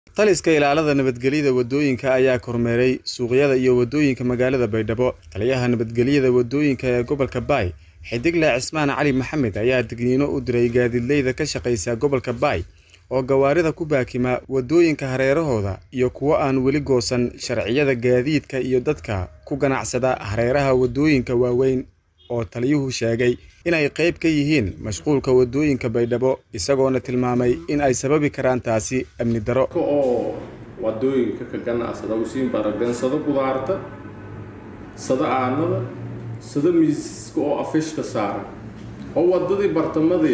taliska ilaalada nabadgelyada wadooyinka ayaa kormeeray suuqyada iyo wadooyinka magaalada baydhabo taliyaha nabadgelyada wadooyinka ee gobolka baay xidigle cismaan cali maxamed ayaa digniino u diray gaadiidleyda ka shaqaysa gobolka baay oo gawaarida ku baakima wadooyinka hareerahooda iyo kuwo aan weli goosan sharciyada gaadiidka iyo dadka ku ganacsada hareeraha wadooyinka waaweyn oo taliyuhu sheegay inay qayb ka yihiin mashquulka wadooyinka baydhabo isagoona tilmaamay in ay sababi karaan taasi amni daro oo wadooyinka ka ganacsada usiin baragden sada qudaarta sada aanada sada miiska oo afishka saaran oo wadadii bartamadii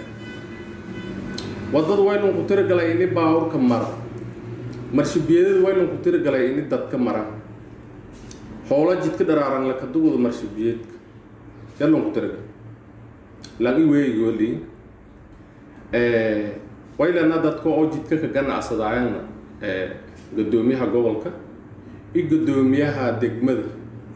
wadada waylunku tirigalay ini baawurka mara marshibiyadada waylunku tirigalay ini dadka mara hoola jidka dharaaran lakaduguda marshibiyeedka yalunku tirigal lan i weegigoolii waylana dadka oo jidka ka ganacsadaayana gadoomiyaha gobolka iyo gadoomiyaha degmada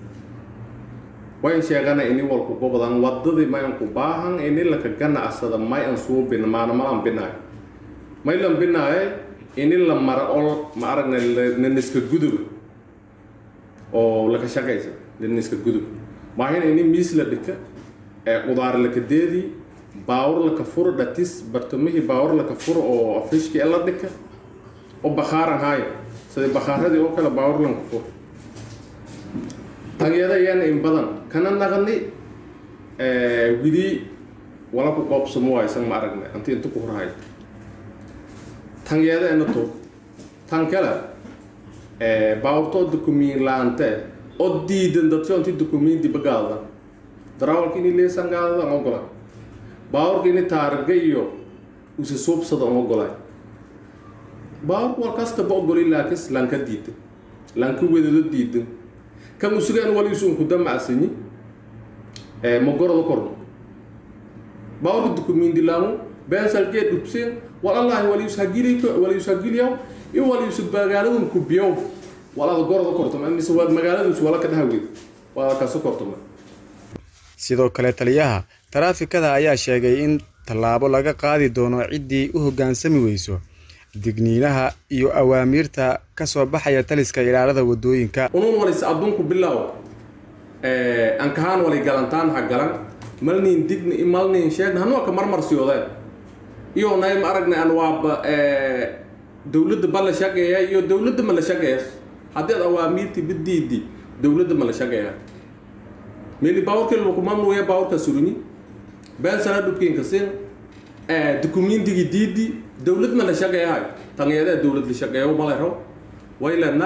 wayn sheegana ini walku gobodan wadadii mayanku baahan ini laka ganacsada may an suubin maanamalan binaayo may lan binaaye ini la mara oo ma aragna naniska gudub oo laka shaqaysa naniska gudub maahina ini miis la dhika qudaar laka deedii baawur laka furo dhatis bartamihii baawur laka furo oo afishki la dhika oo bakhaaran haayo sida bakhaaradii oo kale baawur lanka furo tanyada yana in badan kana naqni widii wala ku qoobsamo waysan ma aragna anti inta ku horhay tanyada ena to tan kale baawurtoo dukumiin laante oo diidan dadka inti dukumiin dibagaada darawalka ini leesan gaadada ama ogolay baawurka ini taarga iyo usi suubsada ama ogolay baawurka war kastaba ogolay laakis lanka diidan lanka wedado diidan kan usugaan waliisuunku damacsanyi magorada korno baawurka dukumiindilaamu beensalgee dhubseen wal allahi walius hagili walius hagiliyaw iyo walius magaaladun kubiyow walaada gorada kortoma mise waad magaaladus wala ka dhahawgeed waada kaso kortoma sidoo kale taliyaha taraafikada ayaa sheegay in tallaabo laga qaadi doono ciddii u hoggaansami weyso digniinaha iyo awaamiirta ka soo baxaya taliska ilaalada wadooyinka unun walis adduunku bilaaw ankahaan walay galantaan ha galan malnin digni malnin sheegna hanoo ka marmarsiyoodeen iyo nay ma aragna an waaba dowladda ba la shaqeeya iyo dowladda ma la shaqeeya haddii ad awaamiirti bidiidi dowladda ma la shaqeeya meli baawurkii lukumamnuya baawurka suruni beensana dhubkiinka sin dukumiintigii diidi dowlad ma la shaqeeyahay tanyadee dowlad la shaqeeyo malero waylana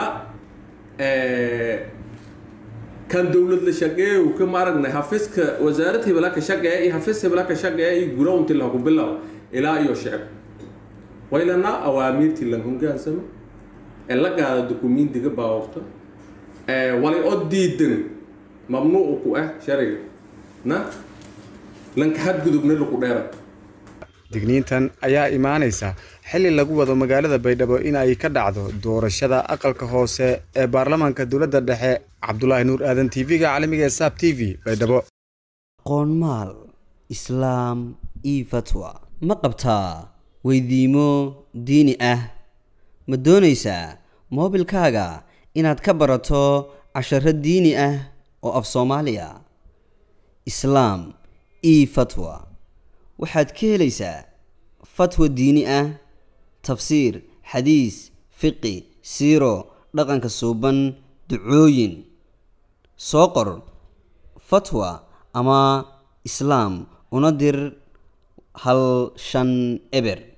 kan dowlad la shaqeeyo ka maaragna hafiska wasaarad hebela ka shaqeeya iyo hafis hebela ka shaqeeya iyo gurownti lagu bilaw ilaa iyo shicib waylana awaamiirtii lan hogaansamo ee la gaada dukumiintiga baawurta walay oo diidan mamnuuc ku ah shariga na lanka xadgudubna lagu dheera digniintan ayaa imaanaysa xilli lagu wado magaalada baydhabo in ay ka dhacdo doorashada aqalka hoose ee baarlamaanka dowladda dhexe cabdulaahi nuur aadan tv-ga caalamiga ee saab t v baydhabo qoonmaal islaam io fatwa ma qabtaa weydiimo diini ah ma doonaysaa moobilkaaga inaad ka barato casharo diini ah oo af soomaaliya islaam io fatwa waxaad ka helaysaa fatwa diini ah tafsiir xadiis fiqi siiro dhaqanka suuban ducooyin soo qor fatwa ama islaam una dir hal shan eber